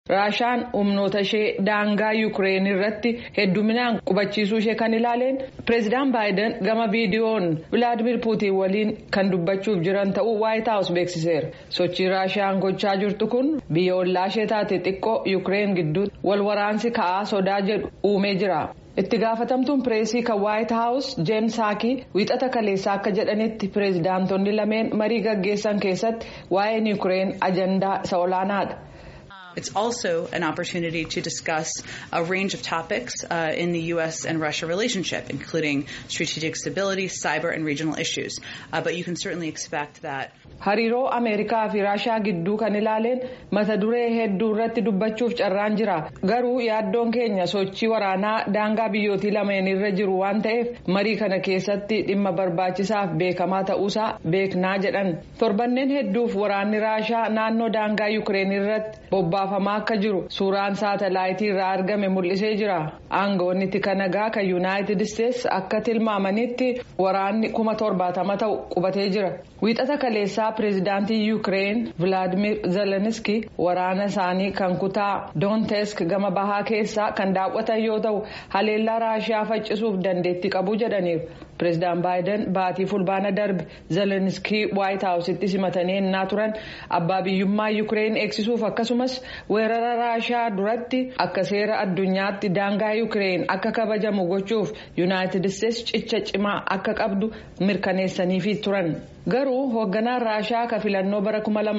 raashaan humnoota ishee daangaa yuukireen irratti hedduminaan qubachiisuu ishee kan ilaaleen pireezidaan baayiden gama viidiyoon vilaadimir puutiin waliin kan dubbachuuf jiran ta'uu waayit haawus beeksiseera sochii raashaan gochaa jirtu kun biyya ollaa ishee taate xiqqoo yuukireen gidduutti wal waraansi ka'aa sodaa jedhu uumee jira. itti gaafatamtuun pireesii kan waayit haawus jeen saakii wiixata kaleessaa akka jedhanitti pireezidaantonni lameen marii gaggeessan keessatti waa'een yuukireen ajandaa isa olaanaadha. It's also an opportunity to discuss a range of topics uh, in the U.S. and Russia relationship, including strategic stability, cyber, and regional issues. Uh, but you can certainly expect that. hariiroo ameerikaa fi raashaa gidduu kan ilaaleen mata duree hedduu irratti dubbachuuf carraan jira garuu yaaddoon keenya sochii waraanaa daangaa biyyootii lameen irra jiru waan ta'eef marii kana keessatti dhimma barbaachisaaf beekamaa ta'uusaa beeknaa jedhan torbanneen hedduuf waraanni raashaa naannoo daangaa yuukireen irratti bobbaafamaa akka jiru suuraan saatalaayitii irraa argame mul'isee jira aangoonni tika nagaa kan yuunaayitid isteetsi akka tilmaamanitti waraanni kuma torbaatama ta'u qubatee jira wiixata kaleessaa pireezidaantii yuukireen vilaadimir zeleniski waraana isaanii kan kutaa doonetsk gama bahaa keessaa kan daawwatan yoo ta'u haleellaa raashiyaa faccisuuf dandeettii qabu jedhaniiru pireezidaan baayiden baatii fulbaana darbe zeleniskii waayit haawusitti simatanii ennaa turan abbaa biyyummaa yuukireen eegsisuuf akkasumas weerara raashiyaa duratti akka seera addunyaatti daangaa yuukireen akka kabajamu gochuuf yuunaayitid isteetsi cicha cimaa akka qabdu mirkaneessaniifi turan. garuu hoogganaan raashaa ka filannoo bara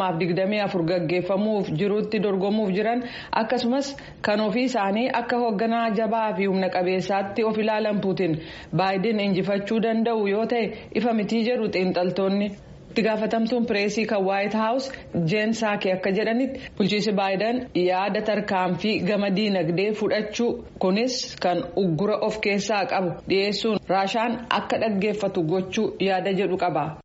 2024 gaggeeffamuuf jirutti dorgomuuf jiran akkasumas kan ofii isaanii akka hoogganaa jabaa fi humna qabeessaatti of ilaalan puutin baayiden injifachuu danda'u yoo ta'e ifa mitii jedhu xiinxaltoonni. itti gaafatamtuun pireesii kan waayit haawus jeen saakee akka jedhanitti bulchiinsi baayiden yaada tarkaanfii gama diinagdee fudhachuu kunis kan uggura of keessaa qabu dhiyeessuun raashaan akka dhaggeeffatu gochuu yaada jedhu qaba.